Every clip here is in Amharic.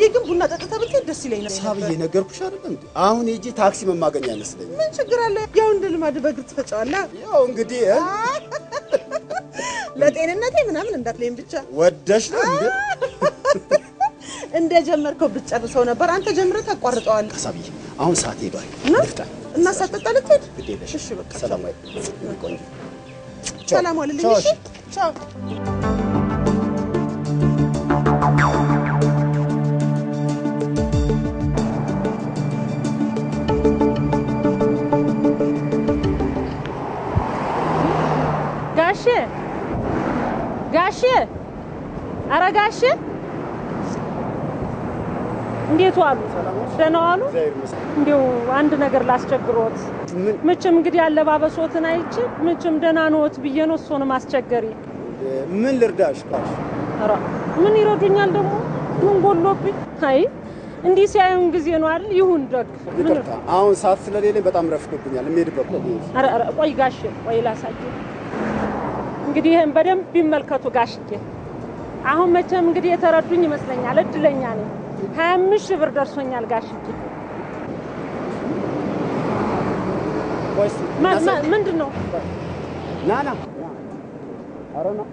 ግን ቡና ጠጥተህ ብትሄድ ደስ ይለኝ ነበር። ሳብዬ ነገርኩሽ አይደል እንዴ? አሁን ሄጄ ታክሲ መማገኝ አይመስለኝም። ምን ችግር አለ? ያው እንደ ልማድ በእግር ትፈጫዋለህ። ያው እንግዲህ እ? ለጤንነቴ ምናምን እንዳትለኝ ብቻ ወደሽ ነው እንዴ? እንደ ጀመርከው ብትጨርሰው ነበር። አንተ ጀምረህ ታቋርጠዋለህ። ሳብዬ አሁን ሰዓት ሄዷል። እና ልፍጠን። እና ሳትጠጣ ልትሄድ? ግድ የለሽ። እሺ በቃ ሰላም ወይ ቆንጆ። ሰላም ዋልልኝ። ቻው፣ እሺ ቻው። ጋሼ ጋሼ፣ ኧረ ጋሼ እንዴት ዋሉ? ደህና ዋሉ? እንዲያው አንድ ነገር ላስቸግሮት። ምን ምችም እንግዲህ አለባበሶትን አይቼ ምችም ደህና ነዎት ብዬ ነው እሱንም አስቸገሪ። ምን ልርዳሽ? ካልሽ ኧረ ምን ይረዱኛል ደግሞ ምን ጎሎብኝ? አይ እንዲህ ሲያዩን ጊዜ ነው አይደል? ይሁን ደግ ምን ይቅርታ፣ አሁን ሰዓት ስለሌለኝ በጣም ረፍዶብኛል። የምሄድበት ነው። ኧረ ኧረ ቆይ ጋሼ ቆይ ላሳየ። እንግዲህ ይህን በደንብ ይመልከቱ ጋሽዬ። አሁን መቼም እንግዲህ የተረዱኝ ይመስለኛል። እድለኛ ነኝ። ሀያ አምስት ሺህ ብር ደርሶኛል ጋሽዬ። ቆይ እስኪ ማ- እናሳይ። ማ- ምንድን ነው ና ና ኧረ ና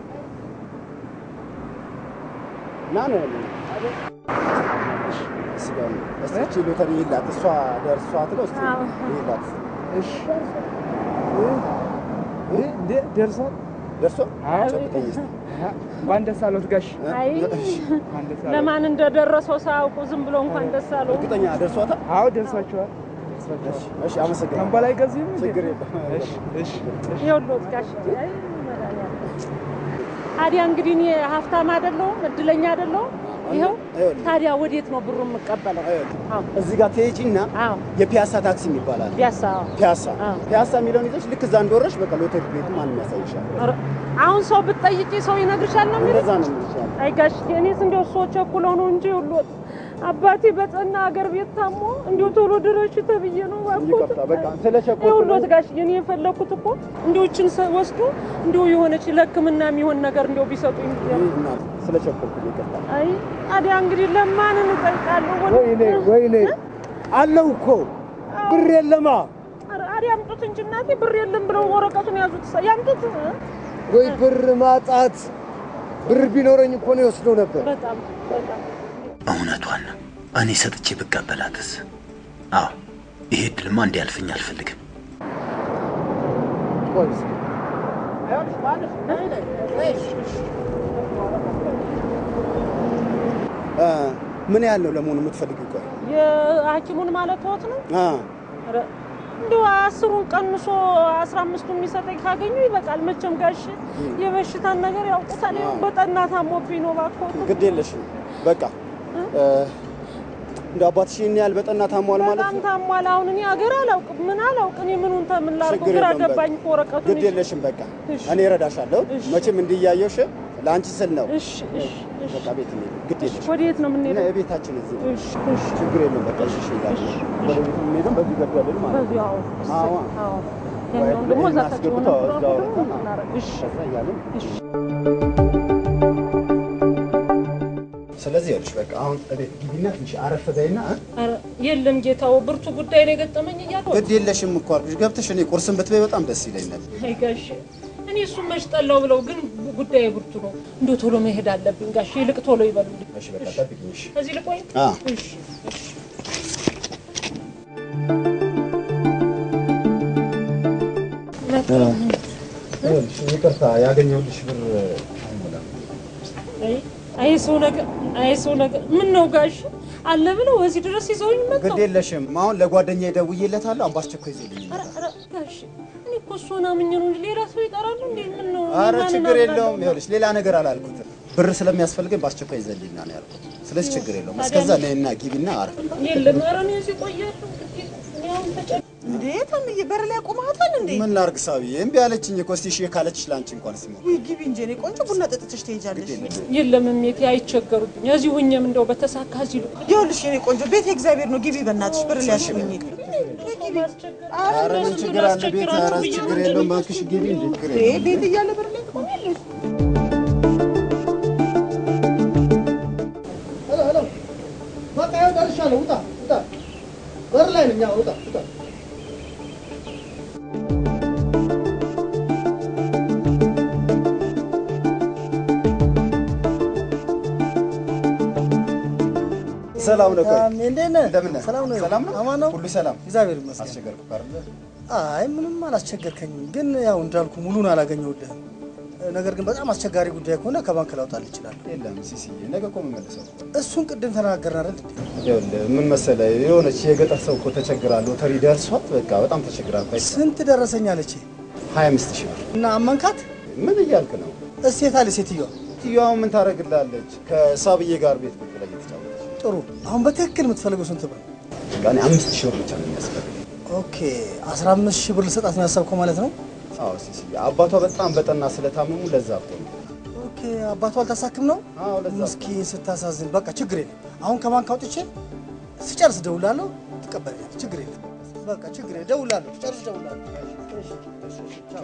ና ነው ያለው። እሺ ጋር ነው። እስኪ እቺ ሎተሪ ይላት እሷ ደርሷት ነው። እስኪ አዎ። ይላት እሺ እንዴ ደርሷል? ደርሶ አይ ጨብጠኝ እስኪ። እንኳን ደስ አለዎት ጋሽ። አይ እንኳን ደስ አለዎት። ለማን እንደደረሰው ሳያውቁ ዝም ብሎ እንኳን ደስ አለው። እርግጠኛ ደርሷታል? አዎ ደርሷቸዋል። ደርሷቸዋል። እሺ አመሰግናለሁ። ከአምባላ አይገዙም እንዴ? ችግር የለም። እሺ እሺ እሺ። ይኸውልዎት ጋሽዬ፣ አይ መድኃኒዓለም። ታዲያ እንግዲህ እኔ ሀብታም አይደለሁም እድለኛ አይደለሁም። ይኸው ይኸውልህ። ታዲያ ወዴት ነው ብሩ የምቀበለው? አዎ እዚህ ጋር ትሄጂና አዎ የፒያሳ ታክሲ ይባላል። ቢያሳ አዎ። ፒያሳ አዎ። ፒያሳ የሚለውን ይዘሽ ልክ እዛ እንደወረሽ በቃ ሎተሪ ቤቱ ማንም ያሳይሻል። ኧረ፣ አሁን ሰው ብትጠይቂ ሰው ይነግርሻል ነው የሚለው? እንደዛ ነው የሚልሻል። አይ ጋሽዬ፣ እኔስ እንዲያው ሰው ቸኩለው ነው እንጂ ሁሉ አባቴ በጠና አገር ቤት ታሞ እንዲሁ ቶሎ ድረሽ ተብዬ ነው እባክዎት። ይቅርታ በቃ ስለቸኮልኩ ይኸውልዎት ነው። ጋሽዬ፣ እኔ የፈለኩት እኮ እንዲሁ እችን ሰ- ወስዶ እንዲሁ የሆነች ለሕክምና የሚሆን ነገር እንዲሁ ቢሰጡኝ ብዬ ነው። እና ስለቸኮልኩ ነው። ይቅርታ አይ ታዲያ እንግዲህ ለማንን እጠይቃለሁ? ወደ- ወይኔ ወይኔ አለው እኮ ብር የለማ ኧረ አዲያ ያምጡት እንጂ እናቴ ብር የለም ብለው ወረቀቱን ያዙት። ሰ- ያምጡት። ወይ ብር ማጣት ብር ቢኖረኝ እኮ ነው የወስደው ነበር። በጣም በጣም እውነቷን ነው። እኔ ሰጥቼ ብቀበላትስ? አዎ ይሄ እድልማ እንዲያልፈኝ አልፈልግም። ቆይ እስኪ እ ምን ያህል ነው ለመሆኑ የምትፈልጊው? ቆይ የሐኪሙን ማለት ወት ነው። አ ኧረ እንደው አስሩን ቀንሶ አስራ አምስቱን የሚሰጠኝ ካገኙ ይበቃል። መቼም ጋሽ የበሽታን ነገር ያውቁታል። ይኸው በጠና ታሞብኝ ነው እባክዎት። ግድ የለሽም በቃ እ እንደ አባትሽ ይህን ያህል በጠና ታሟል ማለት በጣም ነው። ታሟል። አሁን እኔ ሀገር አላውቅም ምን አላውቅ እኔ ምኑን ተምን ላድርገው ችግር ግራ የለም በቃ። ገባኝ እኮ ወረቀቱን ግድ ይዤ። የለሽም በቃ እሺ። እኔ እረዳሻለሁ። እሺ። መቼም እንዲያየሽ ለአንቺ ስል ነው። እሺ እሺ እሺ በቃ ቤት እንሂድ። ግድ የለሽም ወዴት ነው እና የምንሄደው? የቤታችን እዚህ ነው። እሺ እሺ ችግር የለም በቃ እሺ፣ እሺ እላለሁ። ወደ ቤት የምንሄደው በዚህ ገደልን ማለት ነው። በዚሁ አዎ እሰይ፣ አዎ። አዎ ወይ ያኛውን ደግሞ እዛ ይሄን ታች የሆነ አስገብተው ብሎ እዛው ደግሞ አውርተን እናደርግ። እሺ ከዛ እያልን እሺ ስለዚህ ይኸውልሽ በቃ አሁን እቤት ግቢና ትንሽ አረፍ በይና እ? ኧረ የለም ጌታው ብርቱ ጉዳይ ነው የገጠመኝ እያልኩ ግድ የለሽም እኮ አልኩሽ። ገብተሽ እኔ ቁርስን ብትበይ በጣም ደስ ይለኛል። አይ ጋሼ እኔ እሱን መች ጠላው ብለው ግን ጉዳይ ብርቱ ነው። እንዶ ቶሎ መሄድ አለብኝ ጋሼ፣ ይልቅ ቶሎ ይበሉልኝ። እሺ በቃ ጠብቂኝ። እሺ እዚህ ልቆይ? አ እሺ እሺ ይኸውልሽ ይቅርታ ያገኘሁልሽ ብር አይሞላም። አይ አይ ሰው ነገር አይ ሰው ነገር ምን ነው ጋሼ አለ ብለው እዚህ ድረስ ይዘውኝ መጣው። ግድ የለሽም አሁን ለጓደኛዬ ደውዬለታለሁ። አሁን በአስቸኳይ ይዘውልኝ ኧረ ኧረ ጋሼ እኔ እኮ እሱን አምኜ ነው እንጂ ሌላ ሰው ይጠራሉ እንዴ? ምን ነው አረ ማንን ችግር አምናለሁ? የለውም። ይኸውልሽ ሌላ ነገር አላልኩትም። ብር ስለሚያስፈልገኝ በአስቸኳይ ይዘልኝና ነው ያልኩት። ስለዚህ ችግር የለውም። እስከዛ ነይና ግቢና አረፍ። የለም ኧረ እኔ እዚህ ቆያለሁ። እንግዲህ እኔ አሁን ተጨ እንዴ ተምዬ በር ላይ አቁመሃታል እንዴ? ምን ላድርግ ሳብዬ፣ እምቢ አለችኝ እኮ እስቲ እሺ ካለችሽ ለአንቺ እንኳን ሲሞ ውይ ግቢ እንጂ እኔ ቆንጆ ቡና ጠጥተሽ ትሄጃለሽ። የለም እሜቴ አይቸገሩብኝ። እዚህ ሁኜም እንደው በተሳካ እዚህ ልቆይ። ይኸውልሽ የኔ ቆንጆ ቤት የእግዚአብሔር ነው። ግቢ በእናትሽ በር ላይ አሽብኝ። ኧረ ምን ችግር አለ? ቤት ኧረ ችግር የለውም። እባክሽ ግቢ እንጂ ችግር የለውም። ቤት እያለ በር ላይ ቆማለሽ። ጨርሻለሁ። ውጣ ውጣ፣ በር ላይ ነኝ። አዎ፣ ውጣ ውጣ። ሰላም ነው። ቆይ እንዴት ነህ? እንደምን ነህ? ሰላም ነው? ሰላም ነው? አማን ነው? ሁሉ ሰላም? እግዚአብሔር ይመስገን። አስቸገርኩህ አይደለ? አይ ምንም አላስቸገርከኝም፣ ግን ያው እንዳልኩ ሙሉን አላገኘሁልህም። ነገር ግን በጣም አስቸጋሪ ጉዳይ ከሆነ ከባንክ ላውጣልህ እችላለሁ። የለም ሲሲዬ፣ ነገ እኮ የምመልሰው እሱን ቅድም ተነጋገርን አይደል? እንዴ? ይኸውልህ ምን መሰለህ የሆነች የገጠር ሰው እኮ ተቸግራ ሎተሪ ደርሷት በቃ በጣም ተቸግራ እኮ አይቼ ስንት ደረሰኝ አለች ሀያ አምስት ሺህ ብር እና አመንካት? ምን እያልክ ነው? እሴት አለ ሴትዮዋ። ሴትዮዋ ምን ታደርግላለች? ከሳብዬ ጋር ቤት ቁጭ ብላ እየተጫወተች ጥሩ። አሁን በትክክል የምትፈልገው ስንት ብር? በቃ እኔ አምስት ሺህ ብር ብቻ ነው የሚያስፈልገው። ኦኬ 15 ሺህ ብር ልሰጣት ነው ያሰብከው ማለት ነው? አዎ ሲሲዬ፣ አባቷ በጣም በጠና ስለታመሙ ለዛ እኮ ነው። ኦኬ አባቷ አልታሳክም ነው? አዎ ለዛ እኮ ነው። ምስኪን ስታሳዝን። በቃ ችግር የለም። አሁን ከባንክ አውጥቼ ስጨርስ እደውላለሁ፣ ትቀበለኛለህ። ችግር የለም። በቃ ችግር የለም። እደውላለሁ፣ ስጨርስ እደውላለሁ። እሺ፣ እሺ፣ እሺ፣ ቻው።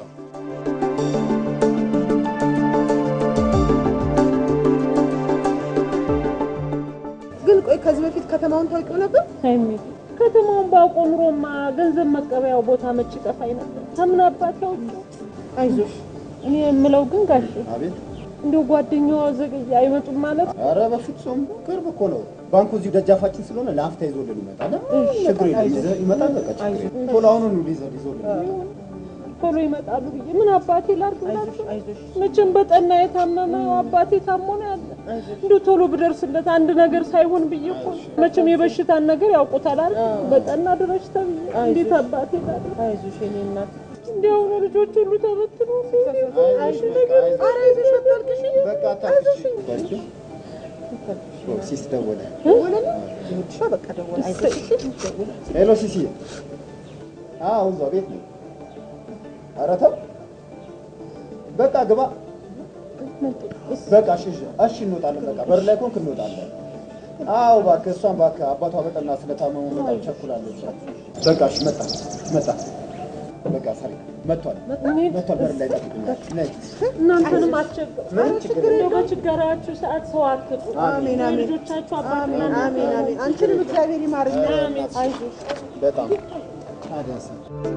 ግን ቆይ ከዚህ በፊት ከተማውን ታውቂው ነበር? ሀይሚ ከተማውን ባውቆ ኑሮማ ገንዘብ መቀበያው ቦታ መች ጠፋኝ ነበር። ከምን አባት ያውቁ። አይዞሽ እኔ የምለው ግን ጋሽ አቤት። እንዲሁ ጓደኛዋ ዘገየ አይመጡም ማለት ኧረ በፍጹም ቅርብ እኮ ነው። ባንኩ እዚሁ ደጃፋችን ስለሆነ ለአፍታ ይዞልን ይመጣል። ችግር የለም ይዘ- ይመጣል። በቃ ችግር የለም። ቶሎ አሁኑኑ ሊዘ- ይዞልን ቶሎ ይመጣሉ ብዬ ምን አባቴ ላድርግላቸው? መቼም በጠና የታመመ አባቴ ታሞ ነው ያለ። እንዲሁ ቶሎ ብደርስለት አንድ ነገር ሳይሆን ብዬ እኮ ነው። መቼም የበሽታን ነገር ያውቁታል አይደል? በጠና ድረሽ ተብዬ እንዴት አባቴ ላድርግ? አይዞሽ የኔ እናት። እንዲያው ነው ልጆች ሁሉ ተበትኖ አይዞሽ፣ በቃ አይዞሽ። ኧረ አይዞሽ አታልቅሽ። በቃ አታልቅሽ። በርቺ። ኦ፣ ሲስ ደወለ። ደወለልኝ? ይኸውልሽ በቃ ደወለ። አይዞሽ እሺ? ደወለ። ሄሎ ሲሲ። አዎ እዛው ቤት ነው። ኧረ ተው በቃ ግባ። በቃ እሺ፣ እሺ፣ እሺ እንወጣለን። በቃ በር ላይ ኮንክ እንወጣለን። አዎ እባክህ፣ እሷን እባክህ አባቷ በጠና ስለታመሙ በጣም ቸኩላለች። በቃ እሺ፣ መጣ መጣ። በቃ ሰሪ መጥቷል፣ መጥቷል። በር ላይ ጠብቁኛል። ነይ። እናንተንም አስቸግር ምንም ችግር እንደው በችግራችሁ ሰዓት ሰው አትጡ። አሜን አሜን ልጆቻችሁ አባት አሜን አሜን አሜን። አንቺንም እግዚአብሔር ይማርሽ። አይዞሽ በጣም ታዲያስ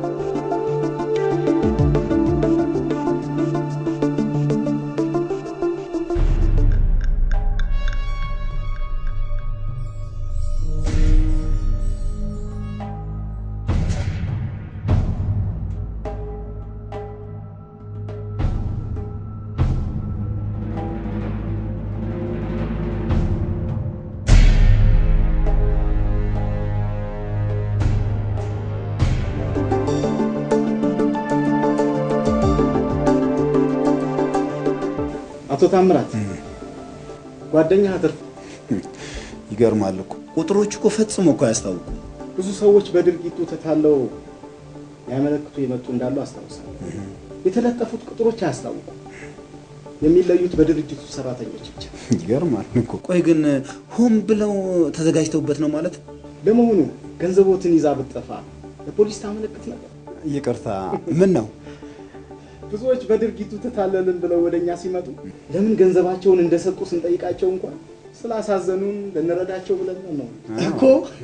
አቶ ታምራት ጓደኛ አትርፍ ይገርማል እኮ ቁጥሮች እኮ ፈጽሞ እኮ አያስታውቁም። ብዙ ሰዎች በድርጊቱ ተታለው ያመለክቱ የመጡ እንዳሉ አስታውሳለሁ። የተለጠፉት ቁጥሮች አያስታውቁም። የሚለዩት በድርጅቱ ሰራተኞች ብቻ። ይገርማል እኮ። ቆይ ግን ሆን ብለው ተዘጋጅተውበት ነው ማለት? ለመሆኑ ገንዘቦትን ይዛ ብትጠፋ ለፖሊስ ታመለክት ነበር? ይቅርታ፣ ምን ነው ብዙዎች በድርጊቱ ተታለልን ብለው ወደ እኛ ሲመጡ ለምን ገንዘባቸውን እንደሰጡ ስንጠይቃቸው እንኳን ስላሳዘኑን ልንረዳቸው ብለን ነው እኮ።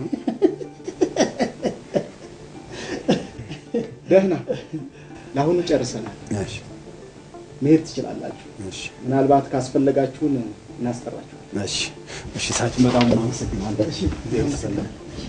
ደህና፣ ለአሁኑ ጨርሰናል። እሺ፣ መሄድ ትችላላችሁ። እሺ፣ ምናልባት ካስፈለጋችሁን እናስጠራችሁ። እሺ፣ እሺ። ሳችን በጣም እናመሰግናለን። እሺ፣ ሰላም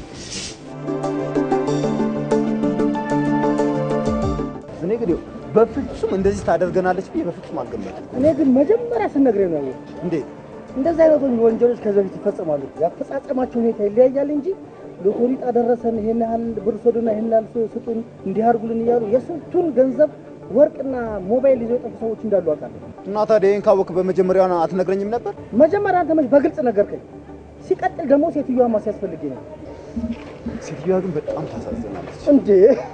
እኔ ግን በፍጹም እንደዚህ ታደርገናለች ብዬ በፍጹም አልገመትኩም። እኔ ግን መጀመሪያ ስነግረኝ ነው ያወቅሁት። እንዴት እንደዚህ አይነት ወንጀሎች ከዚህ በፊት ይፈጸማሉ። ያፈጻጸማቸው ሁኔታ ይለያያል እንጂ ሎተሪ ዕጣ ደረሰን፣ ይሄን ያህል ብር ስጡን፣ ይሄን ያህል ስጡን፣ እንዲህ አድርጉልን እያሉ የስንቱን ገንዘብ ወርቅና ሞባይል ይዘው የጠፉ ሰዎች እንዳሉ አውቃለሁ። እና ታዲያ ይህን ካወቅ በመጀመሪያ አትነግረኝም ነበር? መጀመሪያ አንተ መች በግልጽ ነገርከኝ። ሲቀጥል ደግሞ ሴትዮዋ ሲያስፈልገኝ ነው ሴትዮዋ ግን በጣም ታሳዝናለች። እንዴ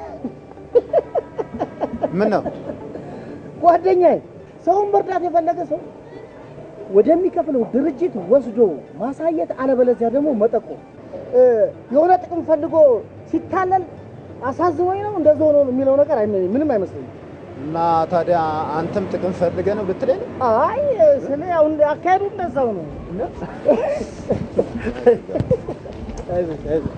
ምን ነው ጓደኛዬ፣ ሰውን መርዳት የፈለገ ሰው ወደሚከፍለው ድርጅት ወስዶ ማሳየት፣ አለበለዚያ ደግሞ መጠቆም። እ፣ የሆነ ጥቅም ፈልጎ ሲታለል አሳዝኖኝ ነው እንደዚህ ሆኖ ነው የሚለው ነገር አይመ- ምንም አይመስለኝም። እና ታዲያ አንተም ጥቅም ፈልገህ ነው ብትለኝ ነው? አይ ስለ ያው እንደ አካሄዱ እንደዛው ነው። አይዞሽ አይዞሽ።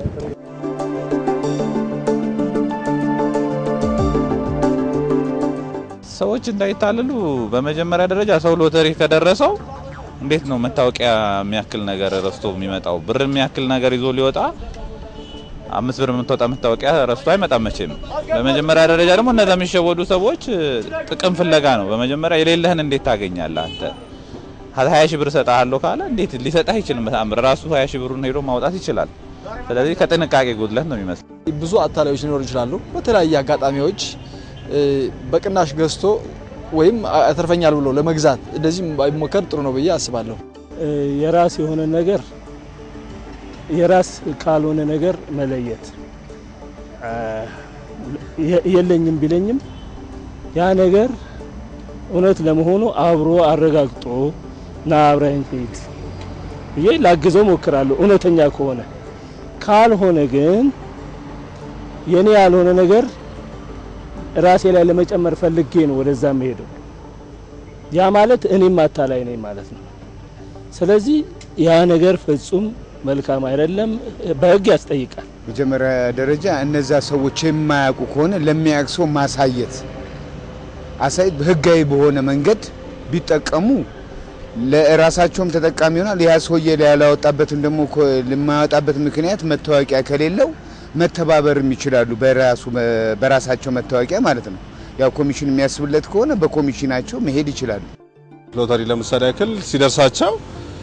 ሰዎች እንዳይታለሉ በመጀመሪያ ደረጃ ሰው ሎተሪ ከደረሰው እንዴት ነው መታወቂያ የሚያክል ነገር ረስቶ የሚመጣው? ብር የሚያክል ነገር ይዞ ሊወጣ አምስት ብር የምትወጣ መታወቂያ ረስቶ አይመጣም መቼም። በመጀመሪያ ደረጃ ደግሞ እነዛ የሚሸወዱ ሰዎች ጥቅም ፍለጋ ነው። በመጀመሪያ የሌለህን እንዴት ታገኛለህ አንተ? ሀያ ሺህ ብር እሰጥሃለሁ ካለ እንዴት ሊሰጥህ አይችልም። በጣም ራሱ ሀያ ሺህ ብሩን ሄዶ ማውጣት ይችላል። ስለዚህ ከጥንቃቄ ጉድለት ነው የሚመስለው። ብዙ አታላዮች ሊኖሩ ይችላሉ። በተለያየ አጋጣሚዎች እ፣ በቅናሽ ገዝቶ ወይም ያተርፈኛል ብሎ ለመግዛት እንደዚህ ባይሞከር ጥሩ ነው ብዬ አስባለሁ። የራስ የሆነ ነገር የራስ ካልሆነ ነገር መለየት አ፣ የ- የለኝም ቢለኝም ያ ነገር እውነት ለመሆኑ አብሮ አረጋግጦ ና አብረን ሂድ ብዬ ላግዘው ሞክራለሁ። እውነተኛ ከሆነ ካልሆነ ግን የኔ ያልሆነ ነገር ራሴ ላይ ለመጨመር ፈልጌ ነው ወደዛ መሄደው። ያ ማለት እኔም አታላይ ነኝ ማለት ነው። ስለዚህ ያ ነገር ፍጹም መልካም አይደለም፣ በሕግ ያስጠይቃል። መጀመሪያ ደረጃ እነዛ ሰዎች የማያውቁ ከሆነ ለሚያውቅ ሰው ማሳየት አሳይ ህጋዊ በሆነ መንገድ ቢጠቀሙ ለራሳቸውም ተጠቃሚ ይሆናል። ያ ሰውዬ ያላወጣበትን ደግሞ ኮ- ለማያወጣበት ምክንያት መታወቂያ ከሌለው መተባበርም ይችላሉ። በራሱ በራሳቸው መታወቂያ ማለት ነው። ያው ኮሚሽን የሚያስብለት ከሆነ በኮሚሽናቸው መሄድ ይችላሉ። ሎተሪ ለምሳሌ ያክል ሲደርሳቸው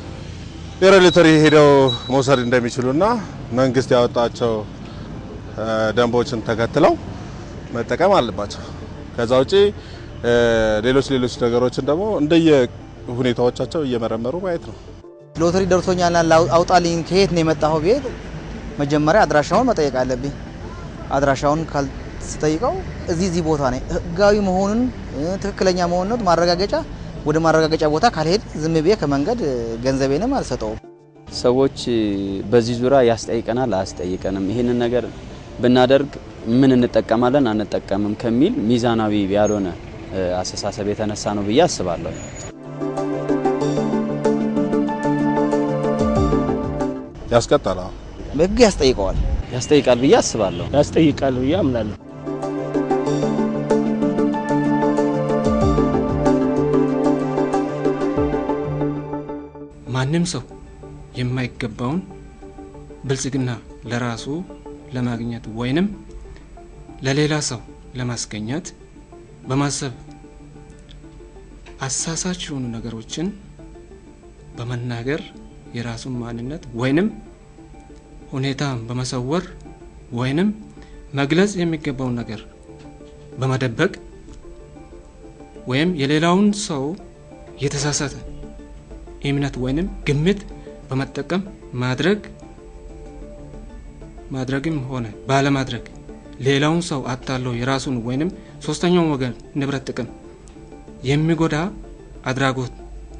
የሎተሪ ሄደው መውሰድ እንደሚችሉና መንግስት ያወጣቸው እ፣ ደንቦችን ተከትለው መጠቀም አለባቸው። ከዛ ውጪ እ፣ ሌሎች ሌሎች ነገሮችን ደግሞ እንደየ ሁኔታዎቻቸው እየመረመሩ ማየት ነው። ሎተሪ ደርሶኛልና ላው- አውጣልኝ ከየት ነው የመጣኸው ቤት መጀመሪያ አድራሻውን መጠየቅ አለብኝ። አድራሻውን ካልስጠይቀው እዚህ እዚህ ቦታ ነኝ ህጋዊ መሆኑን እ፣ ትክክለኛ መሆኑን ማረጋገጫ ወደ ማረጋገጫ ቦታ ካልሄድ ዝም ብዬ ከመንገድ እ፣ ገንዘቤንም አልሰጠውም። ሰዎች በዚህ ዙሪያ ያስጠይቀናል አያስጠይቀንም፣ ይህንን ነገር ብናደርግ ምን እንጠቀማለን አንጠቀምም ከሚል ሚዛናዊ ያልሆነ እ፣ አስተሳሰብ የተነሳ ነው ብዬ አስባለሁ። ያስቀጣል። አዎ። ህግ ያስጠይቀዋል። ያስጠይቃል ብዬ አስባለሁ። ያስጠይቃል ብዬ አምናለሁ። ማንም ሰው የማይገባውን ብልጽግና ለራሱ ለማግኘት ወይንም ለሌላ ሰው ለማስገኘት በማሰብ አሳሳች የሆኑ ነገሮችን በመናገር የራሱን ማንነት ወይንም ሁኔታ በመሰወር ወይንም መግለጽ የሚገባውን ነገር በመደበቅ ወይም የሌላውን ሰው የተሳሳተ እምነት ወይንም ግምት በመጠቀም ማድረግ ማድረግም ሆነ ባለማድረግ ሌላውን ሰው አታለው የራሱን ወይንም ሶስተኛውን ወገን ንብረት ጥቅም የሚጎዳ አድራጎት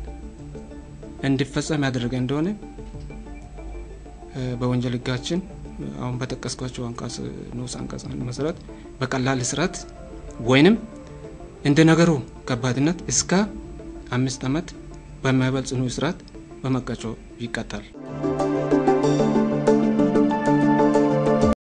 እንዲፈጸም ያደረገ እንደሆነ እ፣ በወንጀል ሕጋችን አሁን በጠቀስኳቸው አንቀጽ ንዑስ አንቀጽ አንድ መሰረት በቀላል እስራት ወይንም እንደ ነገሩ ከባድነት እስከ አምስት ዓመት በማይበልጥ ጽኑ እስራት በመቀጮ ይቀጣል።